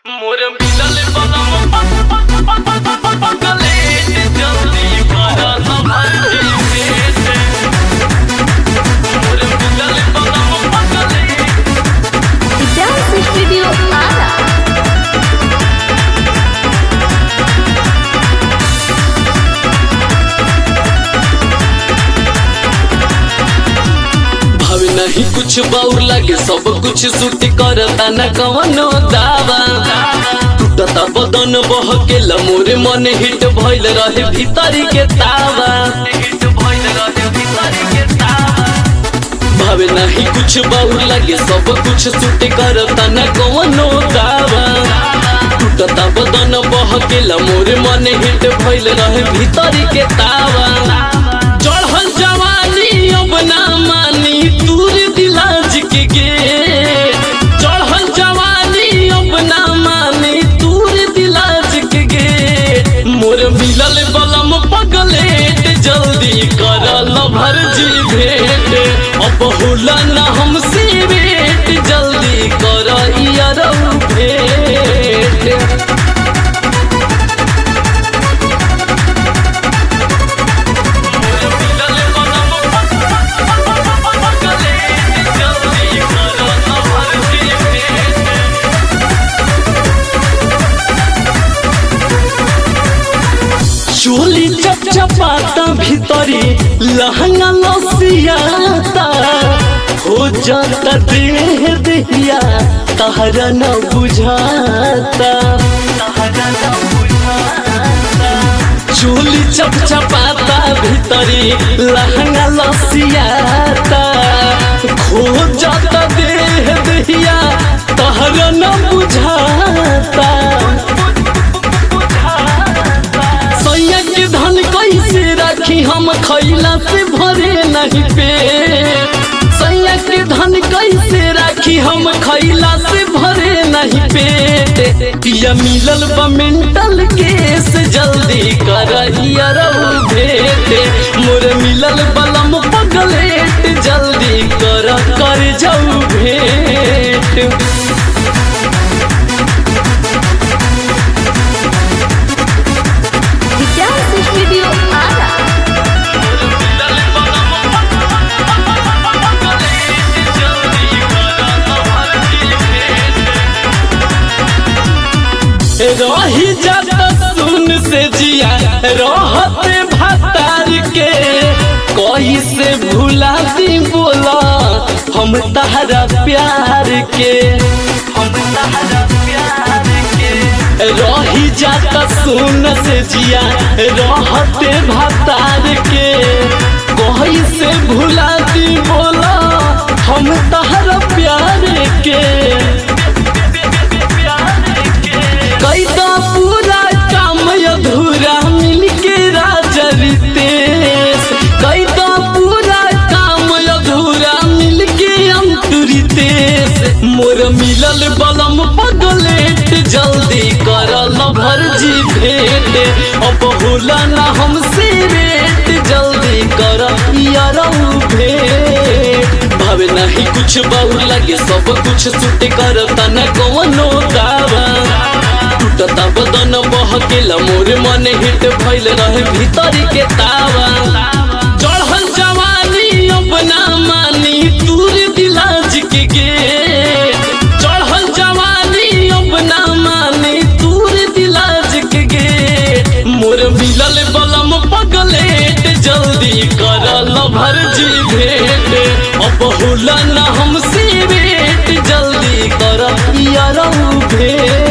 मोर मिलल बलम पगले जल्दी कर सभर भेट मोर मिलल बलम पगले Dance Studio Ara. भावे नहीं कुछ बाउर लगे सब कुछ सूट करता न कवनो दावा टूटता बदन बहके मोरे मन हिट भइल रहे भीतरी के तावा भावे नहीं कुछ बाउर लगे सब कुछ सूट करता न कवनो दावा टूटता बदन बहके मोरे मन हिट भइल रहे भीतरी के तावा चढ़ल जवानी अब ना मानी दूर दिलाज के गे चढ़ल जवानी अब ना मानी दूर दिलाज के गे मोर मिलल बलम पगलेट जल्दी करल भरजी भेट अब होला ना हमसे भेट जल्दी कर यारौ भेट चोली चपचपाता भीतरी लहंगा लसियाता हो जाता देह देहिया तहरा न बुझाता चोली चपचपाता भीतरी लहंगा लसियाता खो जाता देह देहिया तहरा न बुझाता सैया के धन कैसे राखी हम खैला से भरे नहीं पे सैया के धन कैसे राखी हम खैला से भरे नहीं पे पिया मिलल बा मेंटल केस जल्दी कर भेट मोर मिलल बलम पगलेट जल्दी कर कर जाऊ भेट Dance Studio Ara. रही जाता सुन से जिया रहते भतार के कोई से भुला दी बोला हम तहरा प्यार के हम तहरा प्यार के रही जाता सुन से जिया रहते भतार के कोई से भुला दी बोला हम तहरा प्यार के कैदा पूरा काम अधूरा मिलके राजा रितेश कैदा पूरा काम अधूरा मिलके अंतुरितेश मोर मिलल बलम पगलेट जल्दी करल भरजी भेट अब होला ना हमसे रेट जल्दी कर यारौ भेट भावे नहीं कुछ बहु लगे सब कुछ सूट करता न कवनो दावा टूटता बदन बहकेला मोर मन हिट भइल रहे भीतरी के तावा चढ़ल जवानी अब ना मानी दूर दिलाज के गे चढ़ल जवानी अब ना मानी दूर दिलाज के गे मोर मिलल बलम पगलेट जल्दी करल भरजी भेट अब होला ना हमसे भेट जल्दी कर यारौ भेट